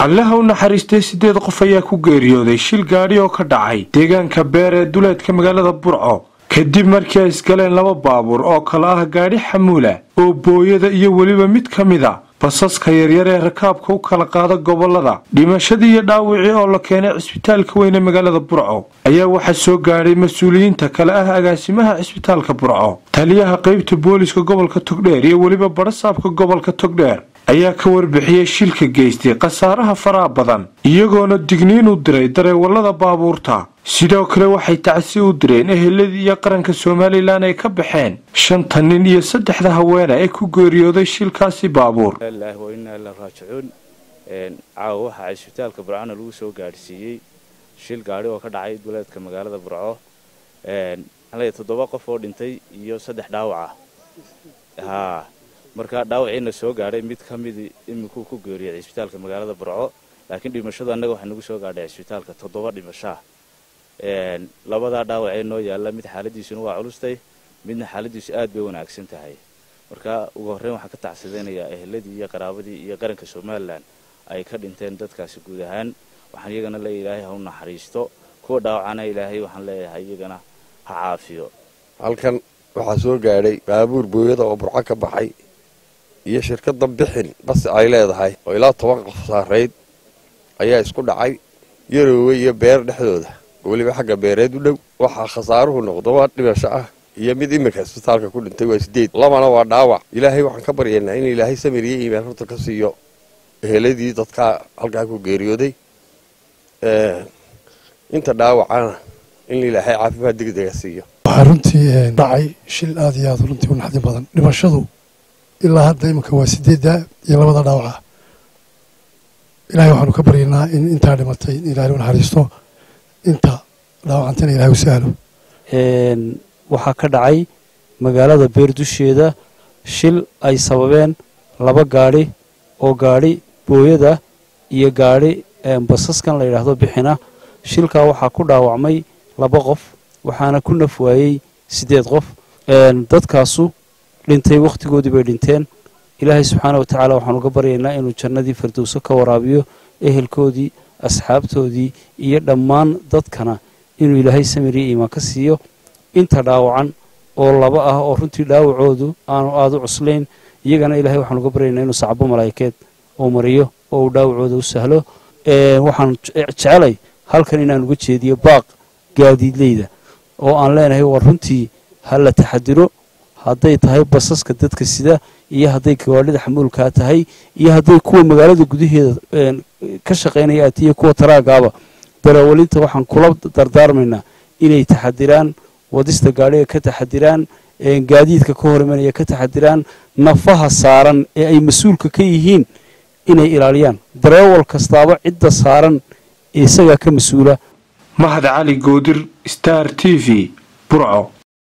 allaha u naxariistay siddeed qof ayaa ku geeriyooday shil gaadhi oo ka dhacay deegaanka beer ee duleedka magaalada burco kadib markii ay isgaleen laba baabuur oo kale ah gaadhi xamuula oo booyada iyo weliba mid ka mid a basaska yaryar ee rakaabka u kala qaada gobolada dhimashadii iyo dhaawicii oo la keenay cisbitaalka weyne magaalada burco ayaa waxaa soo gaadhay mas-uuliyiinta kale ah agaasimaha cisbitaalka burco taliyaha qaybta booliska gobolka togdheer iyo weliba badhasaabka gobolka togdheer ayaa ka warbixiyey shilka geystay khasaaraha faraha badan iyagoona digniin u diray dareewallada baabuurta sidoo kale waxay tacsi u direen eheladii iyo qaranka somalilan ay ka baxeen shanta nin iyo saddexda haweene ee ku geeriyooday shilkaasi baabuur raajicuun caawa waxaa cisbitaalka burcona lagu soo gaadhsiiyey shil gaadhi oo ka dhacay duleedka magaalada burco toddoba qof oo dhintay iyo saddex dhaawaca haa markaa dhaawiciina soo gaadhay mid ka midi iminkuu ku geeriyay cisbitaalka magaalada burco laakiin dhimashadu annaga waxaa nagu soo gaadhay cisbitaalka toddoba dhimashaa labadaa dhaawacee noo yaalla mid xaaladiisuna waa culustay midna xaaladiisu aad bay wanaagsan tahay marka ugu horreyn waxaan ka tacsidaynayaa eheladii iyo qaraabadii iyo qaranka somalilan ay ka dhinteen dadkaasi guud ahaan waxaan iyagana leeya ilaahay ha u naxariisto kuwa dhaawacana ilaahay waxaan leeyahay iyagana ha caafiyo halkan waxaa soo gaadhay baabuur booyada oo burco ka baxay iyo shirkadda bixin bas ay leedahay oo ilaa toban qof saarayd ayaa isku dhacay yaroowe iyo beer dhexdooda weliba xagga beereed u dhow waxaa khasaaruhu noqdo waa dhimasho ah iyo mid iminka isbitaalka ku dhintay waa sideed labana waa dhaawac ilaahay waxaan ka baryaynaa in ilaahay samiriyo iimaan horta ka siiyo eheladii dadkaa halkaa ku geeriyooday inta dhaawacana in ilaahay caafimaad degdega siiyo waxaa runtii dhacay shil aad iyo aad runtii u naxdin badan dhimashadu ilaa hadda iminka waa sideedda iyo labada dhaawaca ilahay waxaanu ka baryaynaa in intaa dhimatay in ilahay u naxariisto inta dhaawacantana ilahay u sahlo waxaa ka dhacay magaalada beer dusheeda shil ay sababeen laba gaadhi oo gaadhi booyada iyo gaadhi basaskan la yidhaahdo bixina shilkaa waxaa ku dhaawacmay laba qof waxaana ku naf waayey siddeed qof dadkaasu dhintay wakhtigoodii bay dhinteen ilaahay subxaana wa tacaala waxaanu ga baryaynaa inuu jannadii firdowso ka waraabiyo ehelkoodii asxaabtoodii iyo dhammaan dadkana inuu ilaahay samiriyo iimaan ka siiyo inta dhaawacan oo laba ah oo runtii dhaawacoodu aanu aada u cuslayn iyagana ilahay waxaanu ga baryaynaa inuu sacbo malaa'ikeed uu mariyo oo uu dhaawacooda u sahlo waxaan jecelay halkan inaan uga jeediyo baaq gaadiidleyda oo aan leenahay war runtii ha la taxadiro hadday tahay basaska dadka sida iyo hadday gawaadhida xamuulkaa tahay iyo hadday kuwa magaalada gudaheeda ka shaqaynaya atiyo kuwa taraagaaba daraawalinta waxaan kula dardaarmaynaa inay taxadiraan wadista gaadhiga ka taxadiraan gaadiidka ka hor imanaya ka taxadiraan nafaha saaran ee ay mas-uulka ka yihiin inay ilaaliyaan dareewal kastaaba cidda saaran isagaa ka mas-uula mahad cali goodir star t v burco